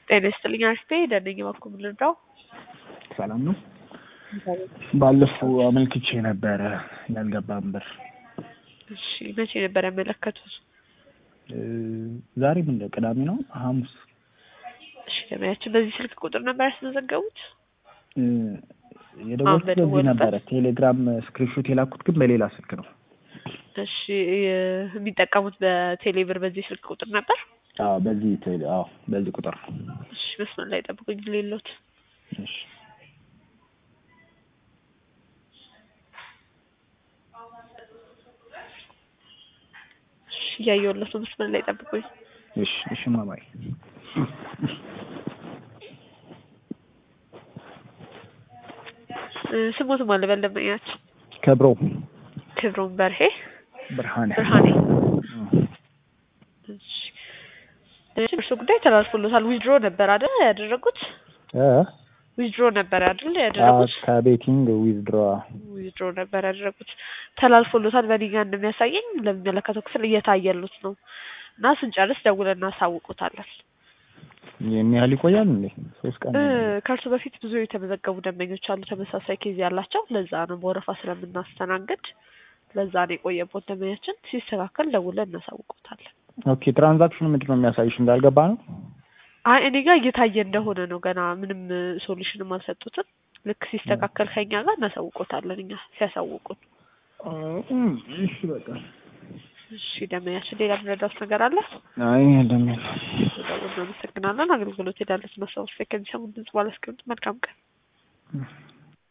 ጤና ይስጥልኝ አርፌ ደነኝ በኩል ልርዳው። ሰላም ነው። ባለፈው አመልክቼ ነበረ ያልገባም ብር። እሺ መቼ ነበር ያመለከቱት? ዛሬ ምን ነው ቅዳሜ ነው ሐሙስ። እሺ ለማያችን በዚህ ስልክ ቁጥር ነበር ያስመዘገቡት? የደወልኩት በዚህ በደወሉበት? ነበረ። ቴሌግራም ስክሪንሾት የላኩት ግን በሌላ ስልክ ነው። እሺ የሚጠቀሙት በቴሌብር በዚህ ስልክ ቁጥር ነበር? አዎ በዚህ ቴሌ አዎ በዚህ ቁጥር ነው። እሺ መስመር ላይ ጠብቁኝ ሌሎት እሺ እሺ እያየሁለት ነው። መስመር ላይ ጠብቁኝ። እሺ እሺ ማማይ እ ስሞትም አለ በለመኛችን ከብሮ ክብሮም በርሄ ብርሃኔ ብርሃኔ እሺ እርሱ ጉዳይ ተላልፎሎታል። ዊዝድሮ ነበር አይደል ያደረጉት? እ ዊዝድሮ ነበር አይደል ያደረጉት? ከቤቲንግ ዊዝድሮ ዊዝድሮ ነበር ያደረጉት። ተላልፎሎታል። በእኔ ጋር እንደሚያሳየኝ ለሚመለከተው ክፍል እየታየሉት ነው እና ስንጨርስ ደውለን እናሳውቁታለን። ይህን ያህል ይቆያል እንዴ? ሶስት ቀን እ ከእርሱ በፊት ብዙ የተመዘገቡ ደንበኞች አሉ ተመሳሳይ ኬዝ ያላቸው። ለዛ ነው በወረፋ ስለምናስተናግድ ለዛ ነው የቆየቦት ደንበኛችን። ሲስተካከል ደውለን እናሳውቁታለን። ኦኬ ትራንዛክሽኑ ምንድን ነው የሚያሳይሽ? እንዳልገባ ነው። አይ እኔ ጋር እየታየ እንደሆነ ነው። ገና ምንም ሶሉሽንም አልሰጡትም። ልክ ሲስተካከል ከኛ ጋር እናሳውቆታለን። እኛ ሲያሳውቁን። እሺ በቃ እሺ ደንበኛችን ሌላ ምንረዳውት ነገር አለ? አይ እንደሚል ደውል እናመሰግናለን። አገልግሎት ሄዳለት ማስታወስ ከሚሰሙን ድምጽ ባላስቀምጥ መልካም ቀን